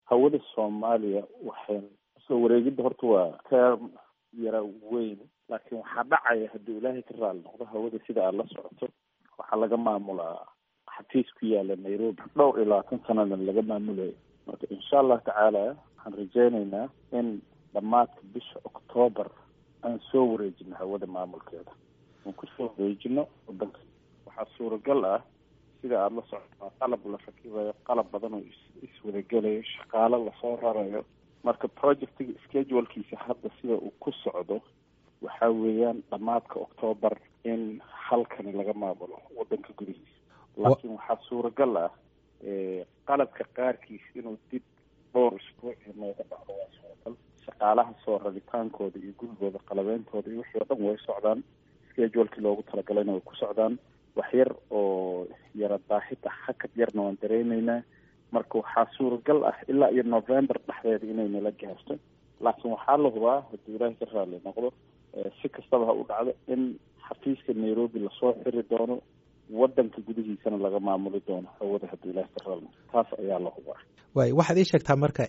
hawada soomaaliya waxay soo wareegidda horta waa term yara weyn laakiin waxaa dhacaya haddii ilaahay ka raali noqdo hawada sida aad la socoto waxaa laga maamulaa xafiis ku yaala nairobi dhowr iyo labaatan sanadan laga maamulayo marka insha allah tacaala waxaan rajeyneynaa in dhammaadka bisha octoobar aan soo wareejino hawada maamulkeeda aan kusoo wareejino wadanka waxaa suuragal ah sida aada la socotaa qalab la rakibayo qalab badan oo iswadagelayo shaqaalo lasoo rarayo marka projectiga schedulkiisa hadda sida uu ku socdo waxa weeyaan dhammaadka octoobar in halkani laga maamulo wadanka gudihiisa laakiin waxaa suuragal ah qalabka qaarkiis inuu dib dhowr isbuuc nooga dhacdo waa suuragal shaqaalaha soo rabitaankooda iyo gurigooda qalabeyntooda iyo wixii oo dhan way socdaan schedulekii loogu talagalayna way ku socdaan wax yar oo yara daahida hakad yarna waan dareyneynaa marka waxaa suuragal ah ilaa iyo november dhexdeeda inay nala gaarto laakiin waxaa la hubaa haddii ilaahay ka raali noqdo si kastaba ha u dhacdo in xafiiska nairobi lasoo xiri doono wadanka gudihiisana laga maamuli doono hawada haddii ilaahay ka raali noqdo taas ayaa la hubaa waay waxaad ii sheegtaa marka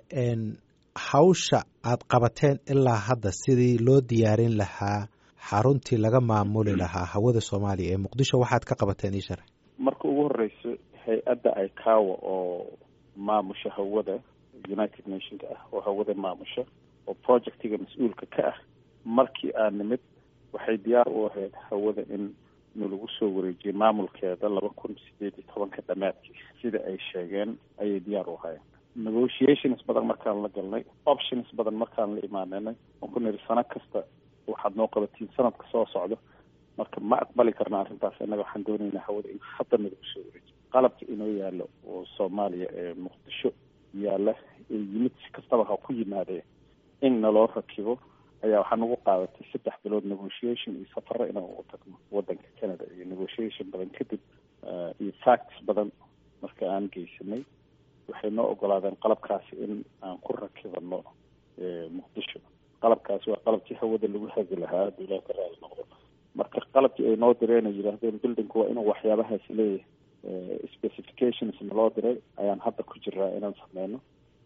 hawsha aad qabateen ilaa hadda sidii loo diyaarin lahaa xaruntii laga maamuli lahaa hawada soomaaliya ee muqdisho waxaad ka qabateen ii sharax marka ugu horeyso hay-adda icawa oo maamusha hawada united nationka ah oo hawada maamusha oo projectiga mas-uulka ka ah markii aan nimid waxay diyaar u ahayd hawada in nalagu soo wareejiyay maamulkeeda laba kun sideed iyo tobanka dhamaadkii sida ay sheegeen ayay diyaar u ahaayeen negotiations badan markaan la galnay options badan markaan la imaanenay aan ku niri sano kasta waxaad noo qabatiin sanadka soo socdo marka ma aqbali karna arrintaas innaga waxaan doonaynaa hawada in hadda nalagu soo wareejiyo qalabka inoo yaalo oo soomaaliya ee muqdisho yaalla ee yimid si kastaba ha ku yimaadee in naloo rakibo ayaa waxaa nagu qaadatay saddex bilood negotiation iyo safaro inaan ugu tagno wadanka canada iyo negotiation badan kadib iyo facts badan marka aan geysanay waxay noo ogolaadeen qalabkaasi in aan ku rakibano muqdisho qalabkaasi waa qalabkii hawada lagu hagi lahaa hadduu ilaah ka raali noqdo marka qalabkii ay noo direen ay yidhaahdeen buildingku waa inuu waxyaabahaasi leeyahay specifications naloo diray ayaan hadda ku jiraa inaan sameyno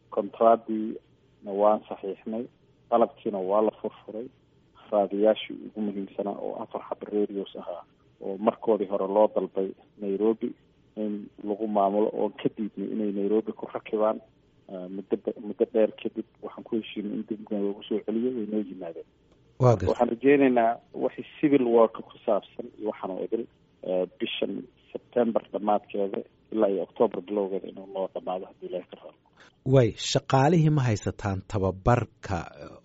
contraadiina waan saxiixnay qalabkiina waa la furfuray raadiyaashii ugu muhiimsanaa oo afar xaba radios ahaa oo markoodii hore loo dalbay nairobi in lagu maamulo oon ka diidnay inay nairobi ku rakibaan muddo muddo dheer kadib waxaan ku heshiinay in dib loogu soo celiyo way noo yimaadeen waxaan rajeyneynaa wixii civil work ku saabsan iyo waxaan oo idil bishan september dhammaadkeeda ilaa iyo octoober bilowgeeda inuu noo dhamaado haddii ilahi ka raalo way shaqaalihii ma haysataan tababarka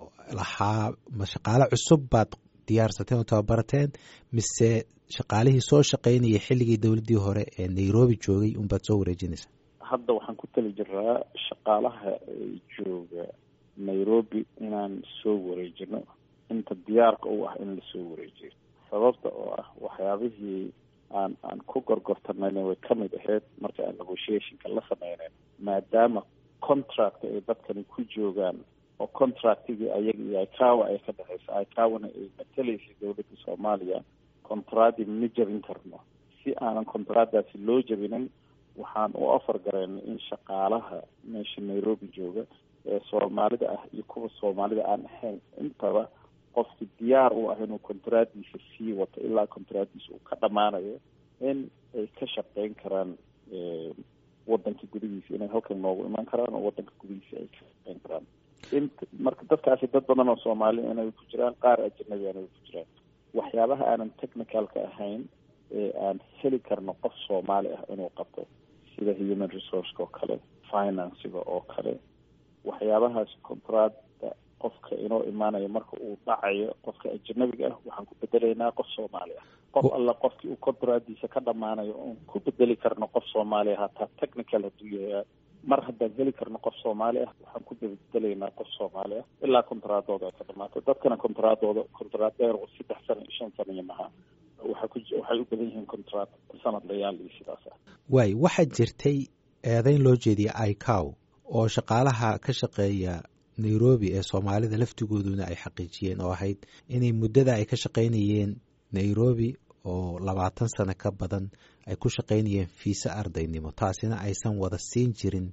lahaa ma shaqaale cusub baad diyaarsateen oo tababarateen mise shaqaalihii soo shaqaynayay xilligii dowladdii hore ee nairobi joogay unbaad soo wareejinaysaa hadda waxaan ku tali jiraa shaqaalaha jooga nairobi inaan soo wareejino inta diyaarka u ah in lasoo wareejiyo sababta oo ah waxyaabihii aan aan ku gorgortanayna way kamid ahayd marka aan negotiationka la sameyneyn maadaama contract ay dadkani ku joogaan oo contractigii ayaga iyo icawa ay ka dhexeysa icawana ay mateleysay dowladda soomaaliya contradi ma jabin karno si aanan contradaasi loo jabinin waxaan u ofar gareynay in shaqaalaha meesha nairobi jooga ee soomaalida ah iyo kuwa soomaalida aan ahayn intaba qofki diyaar u ah inuu contradiisa sii wato ilaa contradiisa uu ka dhamaanayo in ay ka shaqeyn karaan wadanka gudihiisa inay halkan noogu iman karaan oo wadanka gudihiisa ay ka shaqeyn karaan int marka dadkaasi dad badan oo soomaali inay ku jiraan qaar ajanabi inay ku jiraan waxyaabaha aanan technicalka ahayn ee aan heli karno qof soomaali ah inuu qabto sida human resourceka oo kale financiga oo kale waxyaabahaas contrada qofka inoo imaanayo marka uu dhacayo qofka ajanabiga ah waxaan ku bedelaynaa qof soomaali ah qof alla qofkii uu contradiisa ka dhamaanayo oon ku bedeli karno qof soomaali ah hataa technical hadduu yahay mar haddaan heli karno qof soomaali ah waxaan ku bedelaynaa qof soomaali ah ilaa contraadooda ay ka dhamaato dadkana contraadooda contraad dheer oo saddex sano iyo shan sano iyo maha waxay ku waxay u badan yihiin contraad sanad layaal iyo sidaas ah waay waxaa jirtay eedeyn loo jeediyay icow oo shaqaalaha ka shaqeeya nairobi ee soomaalida laftigooduna ay xaqiijiyeen oo ahayd inay muddada ay ka shaqaynayeen nairobi oo labaatan sano ka badan ay ku shaqaynayeen fiise ardaynimo taasina aysan wada siin jirin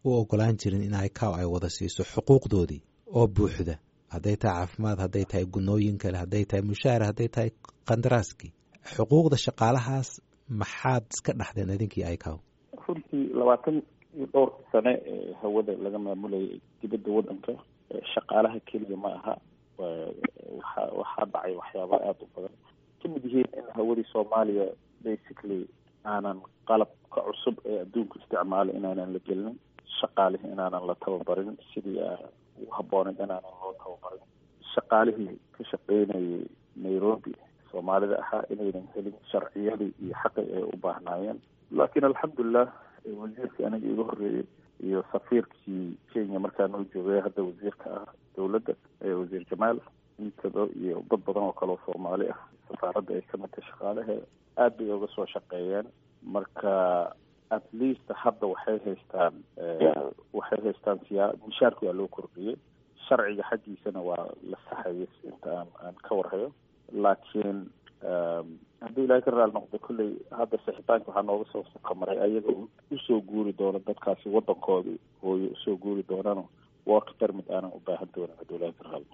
u ogolaan jirin in icow ay wada siiso xuquuqdoodii oo buuxda hadday tahay caafimaad hadday tahay gunooyin kale hadday tahay mushaahar hadday tahay kandaraaskii xuquuqda shaqaalahaas maxaad iska dhaxdeen idinkii icow runtii labaatan iyo dhowr sane ee hawada laga maamulayay dibadda waddanka shaqaalaha keliya ma aha waxa waxaa dhacay waxyaaba aada u badan kamid yihiin in hawadii soomaaliya basically aanan qalabka cusub ee adduunka isticmaalo inaanan la gelinin shaqaalihii inaanan la tababarin sidii ugu habbooneyd inaanan loo tababarin shaqaalihii ka shaqeynayay nairobi soomaalida ahaa inaynan helin sharciyadii iyo xaqi ay u baahnaayeen laakiin alxamdulilah wasiirkii aniga iga horreeyey iyo safiirkii kenya markaa noo joogay hadda wasiirka ah dowladda wasiir jamaal intaba iyo dad badan oo kale oo soomaali ah safaaradda ay ka midtay shaqaalahe aada bay uga soo shaqeeyeen marka at least hadda waxay haystaan waxay haystaan siyaa mishaarki waa loo kordhiyey sharciga xaggiisana waa la saxayay inta aan aan ka warhayo laakiin haddii ilaahay ka raali noqdo kolley hadda sixitaanka waxaa nooga soo kamaray ayaga usoo guuri doono dadkaasi waddankoodii hooyo usoo guuri doonano work permit aanan u baahan doonin haddii ilaahay ka raali